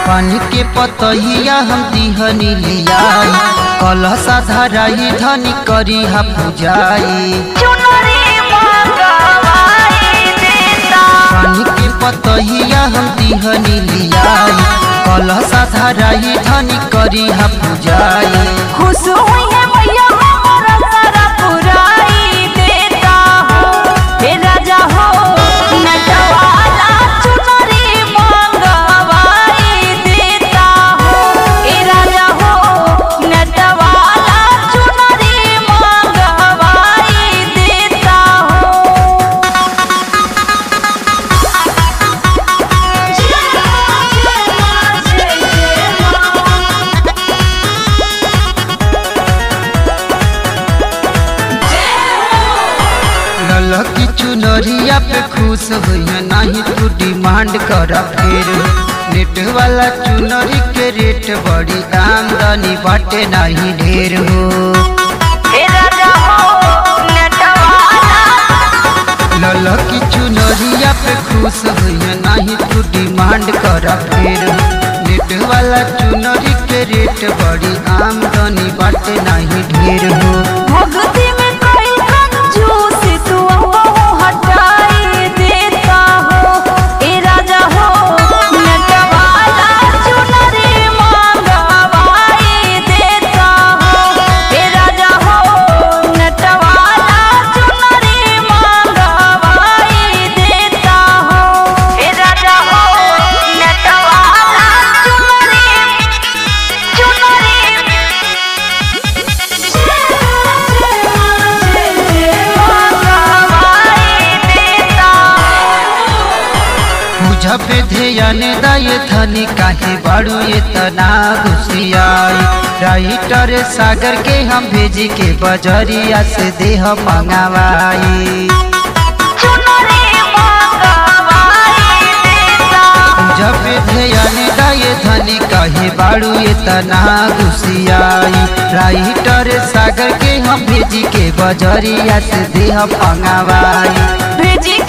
पान के पतहिया हम दिहनी लियाई कलसा धराई धनी करी हा पूजाई चुनरी मंगवाई देता पान के पतहिया हम दिहनी लियाई कलसा धराई धनी करी हा पूजाई खुश हुई है मैया हमारा सारा पुराई देता हो हे राजा हो नटवाला चुनरी मंगवाई देता हो हे राजा हो नटवाला चुनरी मंगवाई देता हो ललकी चुनरिया पे खुश होइया नहीं तू डिमांड कर फिर नेट वाला चुनरी के रेट बड़ी आमदनी बाटे नहीं ढेर हो हे राजा हो नटवाला ललकी चुनरिया पे खुश होइया नहीं तू डिमांड कर फिर नेट वाला चुनरी के रेट बड़ी आमदनी बाटे नहीं ढेर हो भक्ति में कोई कंजूस तू हमको हटाई देता हो ए राजा हो नटवाला चुनरी मंगवाई देता हो ए राजा हो नटवाला चुनरी मंगवाई देता हो ए राजा हो नटवाला चुनरी पूजा पे ध्यान दाये धनी काहे बाड़ू ये तना घुसियाई राइटर सागर के हम भेजी के बजरिया से देह मंगावाई पूजा पे ध्यान दाये धनी काहे बाड़ू ये तना घुसियाई राइटर सागर के हम भेजी के बजरिया से देह मंगावाई भेजी